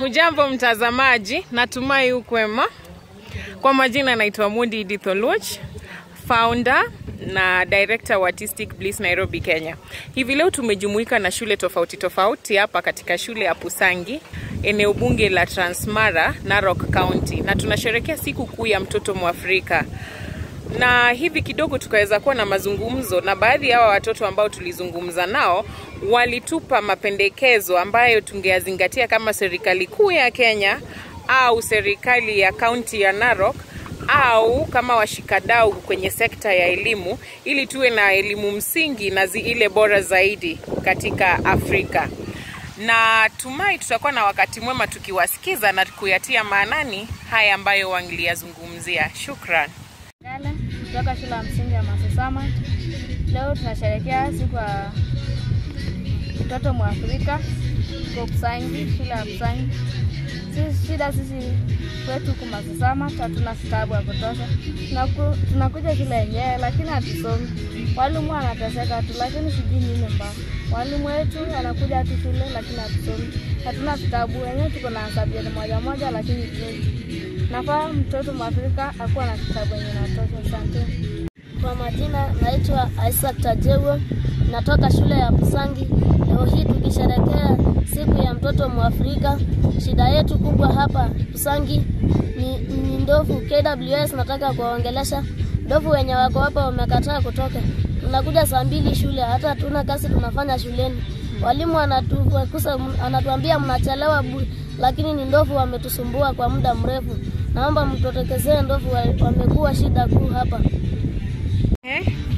Hujambo mtazamaji, natumai ukwema. Kwa majina naitwa Mudi Edith Oluoch, founder na director wa Artistic Bliss Nairobi, Kenya. Hivi leo tumejumuika na shule tofauti tofauti hapa katika shule ya Pusangi, eneo bunge la Transmara, Narok County, na tunasherekea siku kuu ya mtoto Mwafrika na hivi kidogo tukaweza kuwa na mazungumzo na baadhi ya hawa watoto ambao tulizungumza nao walitupa mapendekezo ambayo tungeyazingatia kama serikali kuu ya Kenya au serikali ya kaunti ya Narok au kama washikadau kwenye sekta ya elimu ili tuwe na elimu msingi na zi ile bora zaidi katika Afrika. Na tumai tutakuwa na wakati mwema tukiwasikiza na kuyatia maanani haya ambayo wangeliyazungumzia. Shukran. Gala kutoka shule ya msingi ya Masosama. Leo tunasherehekea siku ya mtoto Mwafrika kwa Pusangi, shule ya Pusangi. Sisi shida sisi kwetu huku Masosama hatuna vitabu ya kutosha. Tunaku, tunakuja shule yenyewe lakini hatusomi. Walimu wanateseka tu, lakini sijui nini mbaya. Walimu wetu anakuja tu shule lakini hatusomi. Hatuna vitabu wenyewe, tuko na subject moja moja lakini tusomi. Nafaa mtoto Mwafrika akuwa na kitabu yenye natosha. Asante. Kwa majina naitwa Isaac Tajewo, natoka shule ya Pusangi. Leo hii tukisherekea siku ya mtoto Mwafrika. Shida yetu kubwa hapa Pusangi ni, ni ndovu. KWS nataka kuwaongelesha ndovu wenye wako hapa wamekataa kutoka. Tunakuja saa mbili shule, hata hatuna kazi tunafanya shuleni. Walimu anatukusa, anatuambia mnachelewa bure, lakini ni ndovu wametusumbua kwa muda mrefu. Naomba mtotokezee ndovu, wamekuwa shida kuu hapa. Eh?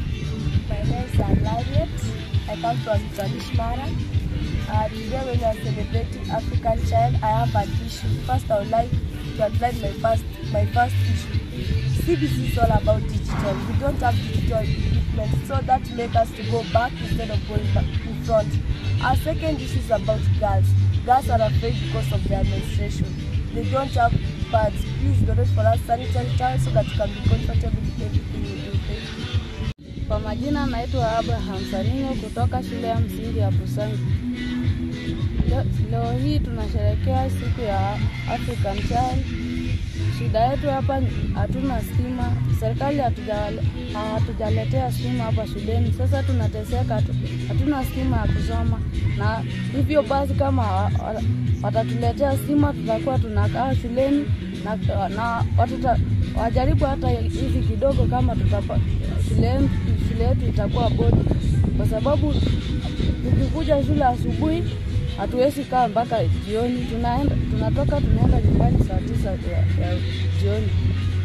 My name is Harriet. I come from Transmara. Uh, today when we are celebrating African Child, I have an issue. First, I would like to outline my first my first issue. CBC is all about digital. We don't have digital equipment, so that makes us to go back instead of going back in front. Our second issue is about girls. Girls are afraid because of their menstruation. They don't have pads. Please donate for us sanitary towels so that we can be comfortable with everything we do. Thank you. Kwa majina naitwa Abraham Sarinyo kutoka shule ya msingi ya Pusangi. Leo, leo hii tunasherehekea siku ya African Child. Shida yetu hapa hatuna stima, serikali hatujale- hatujaletea stima hapa shuleni. Sasa tunateseka, tu- hatuna stima ya kusoma, na hivyo basi kama wa- wa- watatuletea stima tutakuwa tunakaa shuleni na, na watuta, wajaribu hata hivi kidogo kama tutapa, shule shule yetu itakuwa bodi, kwa sababu tukikuja shule asubuhi hatuwezi kaa mpaka jioni. Tunaenda, tunatoka tunaenda nyumbani saa tisa ya, ya jioni.